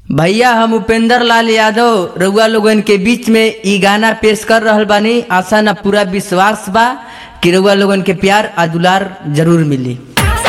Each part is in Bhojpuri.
भैया हम उपेंद्र लाल यादव रउआ लोगन के बीच में ई गाना पेश कर रहल बानी आशा ना पूरा विश्वास बा कि रउआ लोगन के प्यार आ दुलार जरूर मिली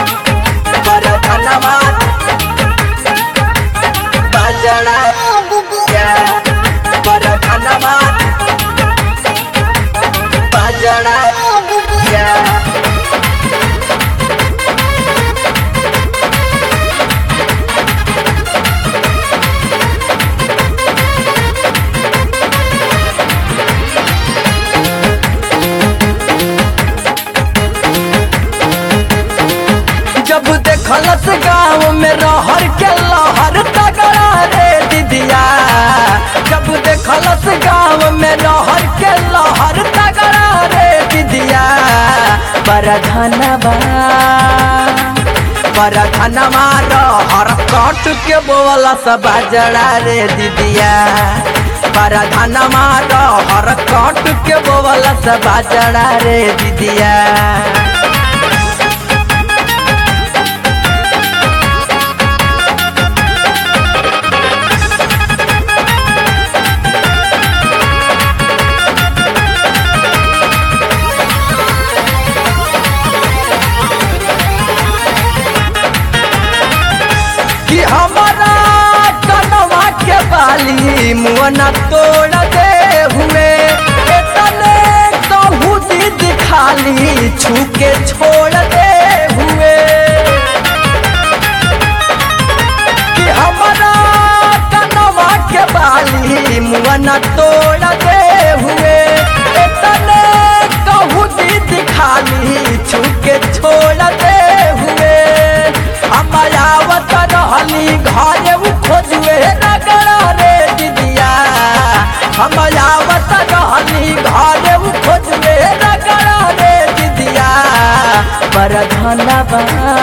जब देखलस गाँव में रहर के लहर तगड़ा रे दीदिया जब देखलस गाँव में रहर के लहर तगड़ा रे दीदिया बड़ा धनबा बड़ा धनवा रहर कट के बोला सब जड़ा रे दीदिया बड़ा धनवा रहर कट के बोला सब जड़ा रे दीदिया कि हमारा कनवा के बाली मुअना तोड़ दे हुए एतने कहू दीद खाली छू के छोड़ दे हुए कि हमारा कनवा के बाली मुअना तोड़ दे हुए एतने कहू दीद खाली छू के छोड़ दे हुए अमरावत रहली घरे उ खोजुए नगरा रे दीदिया अमरावत रहली घरे उ खोजुए नगरा रे दीदिया बड़ धनबा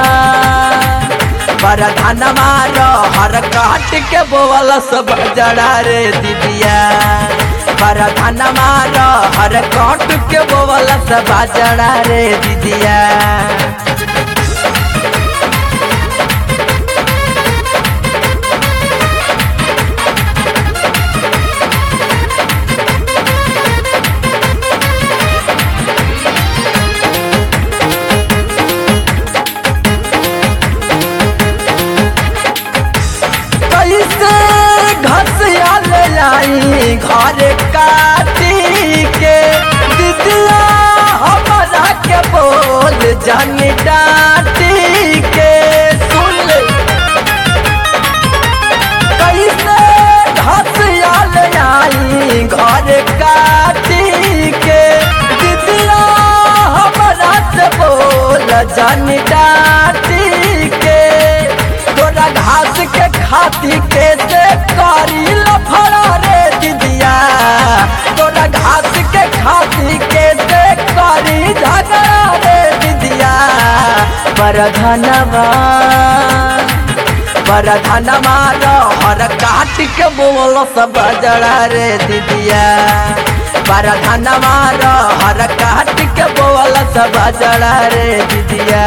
बड़ धनमा हर काट के बोवल सब जड़ा रे दीदिया बड़ धनमा हर काट के बोवल सब जड़ा रे दीदिया कैसे घसिया ले लाई घर काटी के दिदिया हमारा के बोल जन डाटी के सुन ले कैसे घसिया ले आई घर काटी के दिदिया हमारा से बोल जन डाटी के तोरा घास के खाती के से करी लफड़ा रे दीदिया तोरा घास के खाती के से करी झगड़ा रे दीदिया बड़ धनवा बड़ धनवा हर काट के बोल सब जड़ा रे दीदिया बड़ धनवा हर काट के बोल सब जड़ा रे दीदिया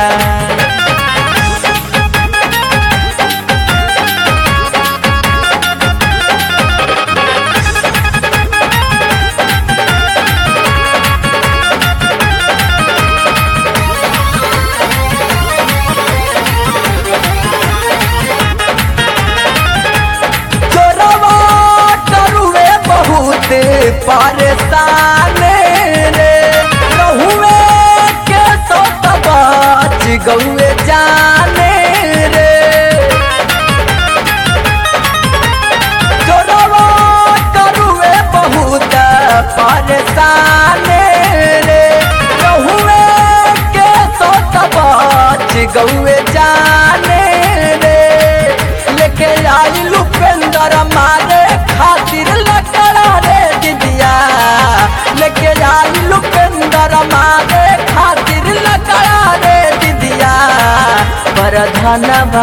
चोरवा करुए बहुत परेशान रे रहुए के सोत बाच गौए जाने रे चोरवा करुए बहुत परेशान रे रहुए के सोत बाच गौए जाने रे लेके आई लुपेंद्र मारे खातिर लकड़ा रे दीदिया लेके आई लुपेंद्र मारे खातिर लकड़ा रे दीदिया बड़ धनवा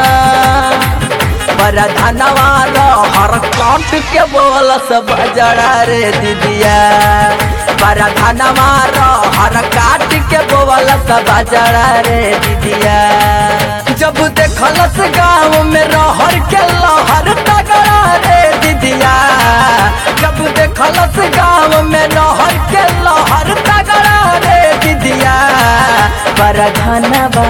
बड़ धनवा हर काट के बोल सब जड़ा रे दीदिया बड़ धनवा हर काट के बोल सब जड़ा रे दीदिया जब देखलस गाँव में रहर के लहर तगा बड़ा धनबा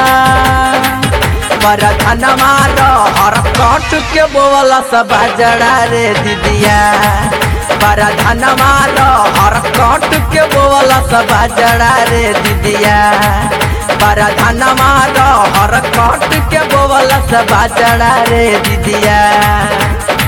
बड़ा धनमा रहर कट के बोला सब जड़ा रे दीदिया बड़ा धनमा रहर कट के बोला सब जड़ा रे दीदिया बड़ा धनमा रहर कट के बोला सब जड़ा रे दीदिया